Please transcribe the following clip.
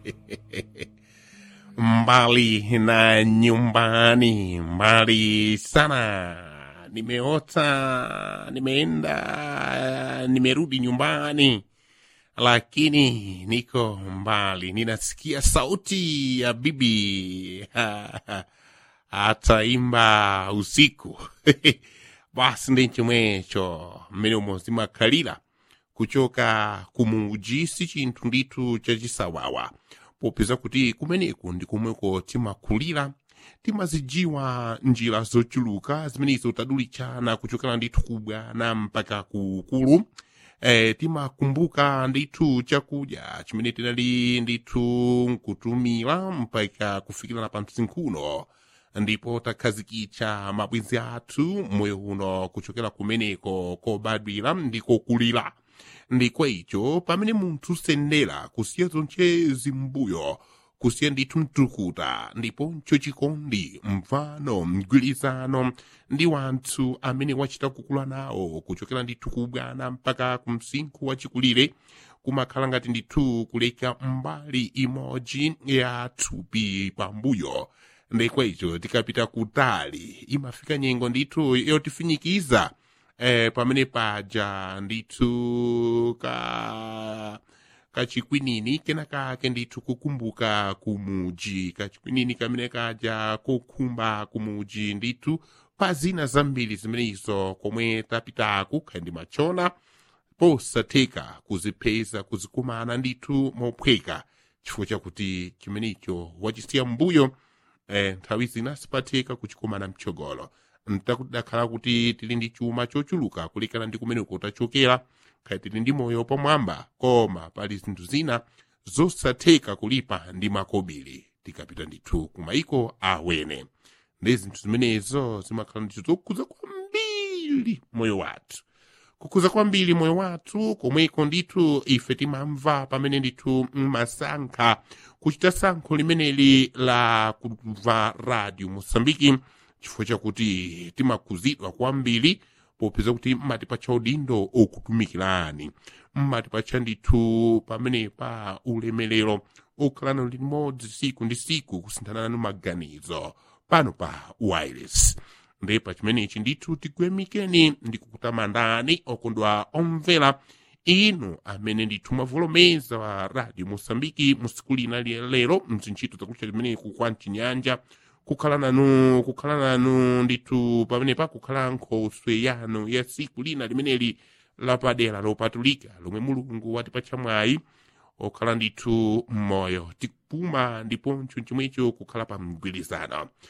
mbali na nyumbani, mbali sana. Nimeota, nimeenda, nimerudi nyumbani, lakini niko mbali. Ninasikia sauti ya bibi ataimba usiku basi ndi chomwecho mmene umozima khalira kuchoka kumuji si chinthu ndithu chachisawawa popeza kuti kumeneku ndi komweko timakhulira timazijiwa njira zochuluka zimenezo tadulichana kuchokera ndithu kubwana mpaka kukulu eh, timakumbuka ndithu chakudya chimene tinali ndithu nkutumira mpaka kufikira pa msinkhuno ndipo takhazikitsa mabwenzi athu moyo uno kuchokera kumeneko kobadwira ndiko kulira ndiko icho pamene munthu sendera kusiya zonchezi mbuyo kusiya ndithu mtukuta ndiponso chikondi mvano mgwirizano ndi wanthu amene wachita kukula nawo kuchokera ndithu kubwana mpaka kumsinkhu wachikulire kumakhala ngati ndithu kuleka mbali imodzi ya thupi pambuyo ndikwa icho tikapita kutali imafika nyengo ndithu yotifinikiza eh, pamene paja ndithu ka kachikwinini kena kake ndithu kukumbuka kumuji kachikwinini kamene kaja kokhumba kumuji ndithu pa zina zambiri zimenezo komwe tapitaku khandi machona posatheka kuzipeza kuzikumana ndithu mophweka chifukwa chakuti chimenecho wachisiya mbuyo eh, nthawi zina sipatheka kuchikumana mchogolo ntakudakhala kuti tili ndi chuma chochuluka kulekana ndi kumeneko tachokera khaya tili ndi moyo pamwamba koma pali zinthu zina zosatheka kulipa ndi makobiri tikapita ndithu kumaiko awene ndi zinthu zimenezo zimakhala ndithu zokhuza kwambiri moyo wathu kukhuza kwambiri moyo wathu komweko ndithu ife timamva pamene ndithu masankha kuchita sankho limeneli la kumva radio mosambiki chifukwa chakuti timakhuzidwa kwambiri popeza kuti mmatipatcha udindo okutumikirani mmatipatcha ndithu pamene pa ulemerero okhalana limodzi siku ndi siku kusinthana nanu maganizo pano pa wireless ndi pa chimenechi ndithu tikuyamikeni ndikukutamandani okondwa omvera inu amene ndithu mwavolomeza wa radio mosambiki musiku lina lero mzintchito zakutcha limeneku kwa mchinyanja kukhala nanu kukhala nanu ndithu pamenepa kukhala nkhoswe yanu ya siku lina limeneli lapadera lopatulika lomwe mulungu watipatcha mwayi okhala ndithu mmoyo tikupuma ndiponso chomwecho kukhala pa mgwirizano